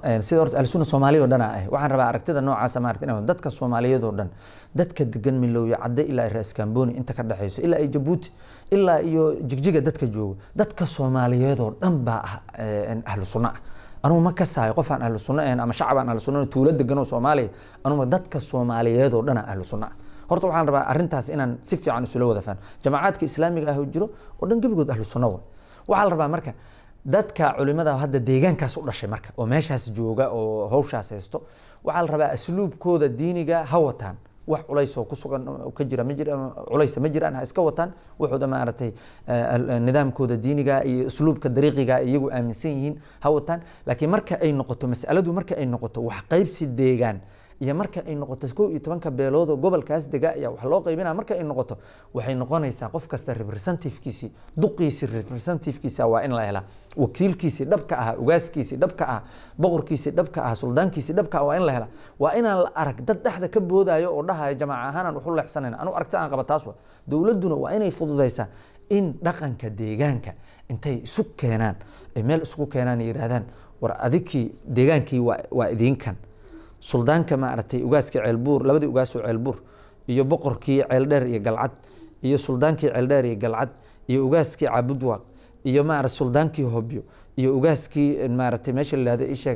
sida horta ahlusuna soomaaliya oo dhan ah waxaan rabaa aragtida noocaasa maarata inay dadka soomaaliyeed oo dhan dadka degan milowyo cadde ilaa raas kamboni inta ka dhexeyso ilaa iyo jabuuti ilaa iyo jigjiga dadka joogo dadka soomaaliyeed oo dhan baa ah ahlu sunna ah anugu ma kasaayo qof aan ahlu sunna ahayn ama shacab aan ahlu sunna tuulo degan oo soomaaliya anugu dadka soomaaliyeed oo dhan ah ahlu sunna ah horta waxaan rabaa arrintaas inaan si fiican isula wada fahno jamacaadka islaamiga ah oo jiro oo dhan gebigood ahlu sunna way waxaa la rabaa marka dadka culimada hadda deegaankaas u dhashay marka oo meeshaas jooga oo hawshaas haysto waxaa la rabaa asluubkooda diiniga ha wataan wax culays oo ku sugan ka jira ma jira culaysa ma jiraan ha iska wataan wuxuuda maaragtay nidaamkooda diiniga iyo usluubka dariiqiga iyagu aaminsan yihiin ha wataan laakiin marka ay noqoto masaladu marka ay noqoto wax qaybsi deegaan iyo marka ay noqoto kow iyo tobanka beelood oo gobolkaas dega ayaa wax loo qaybinaya marka ay noqoto waxay noqonaysaa qof kasta representativkiisii duqiisii representativkiisa waa in la helaa wakiilkiisii dhabka ah ugaaskiisii dhabka ah boqorkiisii dhabka ah suldaankiisii dhabka ah waa in la helaa waa inaan la arag dad dhexda ka boodayo oo dhahaya jamaaca ahaanaan waxu leexsanayna anu aragti aan qaba taas wa dowladduna waa inay fududaysaa in dhaqanka deegaanka intay isu keenaan ay meel isugu keenaan yidhaahdaan war adikii deegaankii waa waa idinkan suldaanka maaragtay ugaaskii ceelbuur labadii ugaasoo ceelbuur iyo boqorkii ceeldheer iyo galcad iyo suldaankii ceeldheer iyo galcad iyo ugaaskii cabudwaaq iyo maarata suldaankii hobyo iyo ugaaskii maaragtay meesha la yihahdo isheeg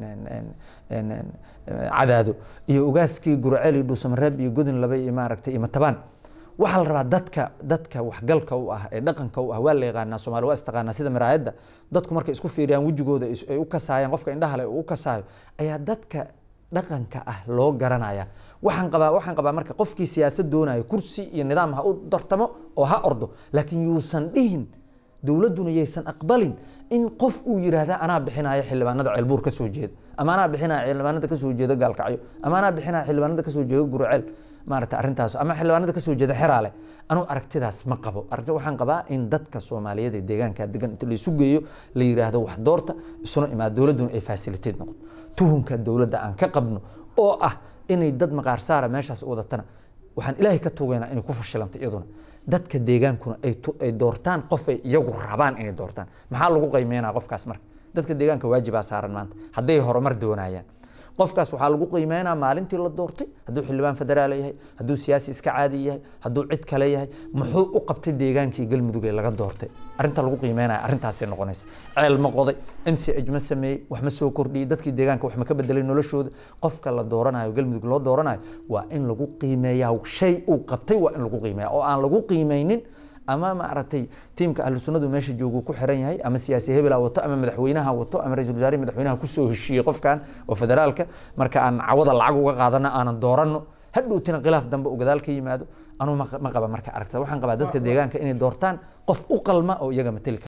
cadaado iyo ugaaskii gurceel iyo dhuusamareeb iyo godin laba iyo maaragtay iyo matabaan waxaa la rabaa dadka dadka waxgalka u ah ee dhaqanka u ah waa la yaqaanaa soomaali waa istaqaanaa sida maraayadda dadku markay isku fiiriyaan wejigooda ay u kasaayaan qofka indhaha le uu u kasaayo ayaa dadka dhaqanka ah loo garanaya waxaan qabaa waxaan qabaa marka qofkii siyaasad doonayo kursi iyo nidaam ha u dartamo oo ha ordo laakiin yuusan dhihin dowladduna yaysan aqbalin in qof uu yidhaahda anaa bixinaya xildhibaanada ceelbuur ka soo jeeda ama anaa bixinaya xildhibaanada ka soo jeeda gaalkacyo ama anaa bixinaya xildhibaanada ka soo jeeda gurceel maarata arrintaas ama xildhibaanada ka soo jeeda xeraale anugu aragtidaas ma qabo aragti waxaan qabaa in dadka soomaaliyeed ee deegaanka degan inta laysu geeyo la yidhaahdo wax doorta isuna imaado dowladduna ay facilitate noqoto tuhunka dowladda aan ka qabno oo ah inay dad maqaar saara meeshaas wadatana waxaan ilaahay ka tuugaynaa inay ku fashilanta iyaduna dadka deegaankuna ay doortaan qof ay iyagu rabaan inay doortaan maxaa lagu qiimeynaa qofkaas marka dadka deegaanka waajibaa saaran maanta hadday horumar doonayaan qofkaas waxaa lagu qiimeynaa maalintii la doortay hadduu xildhibaan federaal yahay hadduu siyaasi iska caadi yahay hadduu cid kale yahay muxuu u qabtay deegaankii galmudug ee laga doortay arrinta lagu qiimeynaya arrintaasay noqonaysa ceel ma qoday m c h ma sameeyey wax ma soo kordhiyey dadkii deegaanka wax ma ka bedelay noloshooda qofka la dooranayo galmudug loo dooranayo waa in lagu qiimeeyaa shay uu qabtay waa in lagu qiimeeya oo aan lagu qiimeynin ama maaragtay tiimka ahlu sunnadu meesha joogu ku xiran yahay ama siyaasi hebela wato ama madaxweynaha wato ama ra-isul wasaare madaxweynaha kusoo heshiiyey qofkan oo federaalka marka aan cawada lacag uga qaadano aanan dooranno hadhowtina khilaaf dambe uu gadaal ka yimaado anuu ma qaba marka aragta waxaan qabaa dadka deegaanka inay doortaan qof u qalma oo iyaga mateli